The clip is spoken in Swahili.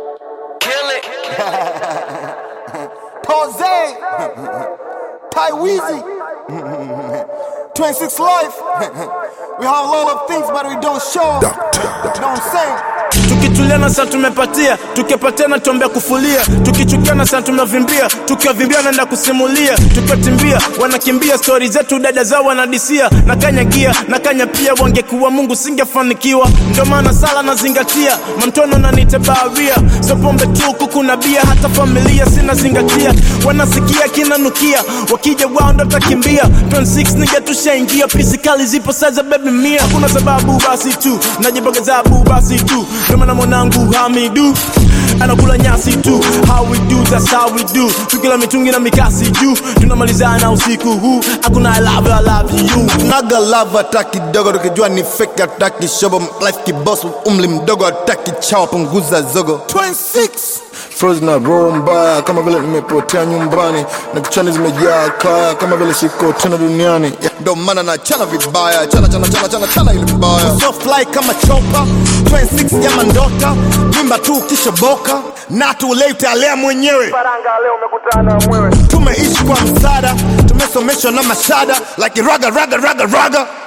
Kill it. Pose, Ty Weezy, 26 Life. we have a lot of things, but we don't show. You know what I'm saying? tukituliana sana tumepatia tukipatiana tuombea kufulia tukichukiana sana tumevimbia tukiwavimbia naenda kusimulia tukiwatimbia wanakimbia stori zetu dada zao wanadisia na kanyagia na kanya pia wangekuwa mungu singefanikiwa ndio maana sala nazingatia mamtono nanite baharia so pombe tu kuku na bia hata familia sinazingatia wanasikia kinanukia wakija wao ndo takimbia 26 nige tushaingia pisikali zipo saza bebi mia hakuna sababu basi tu najibogezabu basi tu ndio maana mwanangu hamidu anakula nyasi tu how we do that's how we do tukila mitungi na mikasi juu tunamalizana usiku huu hakuna I love you, I love you Naga lava hata kidogo, tukijua ni fake hata kishobo. Life kiboss, umri mdogo hata kichawa, punguza zogo. 26 Frozen na roho mbaya kama vile nimepotea nyumbani na kichwani zimejaa kaya kama vile siko tena duniani ndo maana na chana vibaya chana chana chana chana chana ile vibaya so fly kama chopa 26 jama ndota mimba tu ukishoboka na tulei utalea mwenyewe tumeishi kwa msaada tumesomeshwa na mashada like raga raga raga raga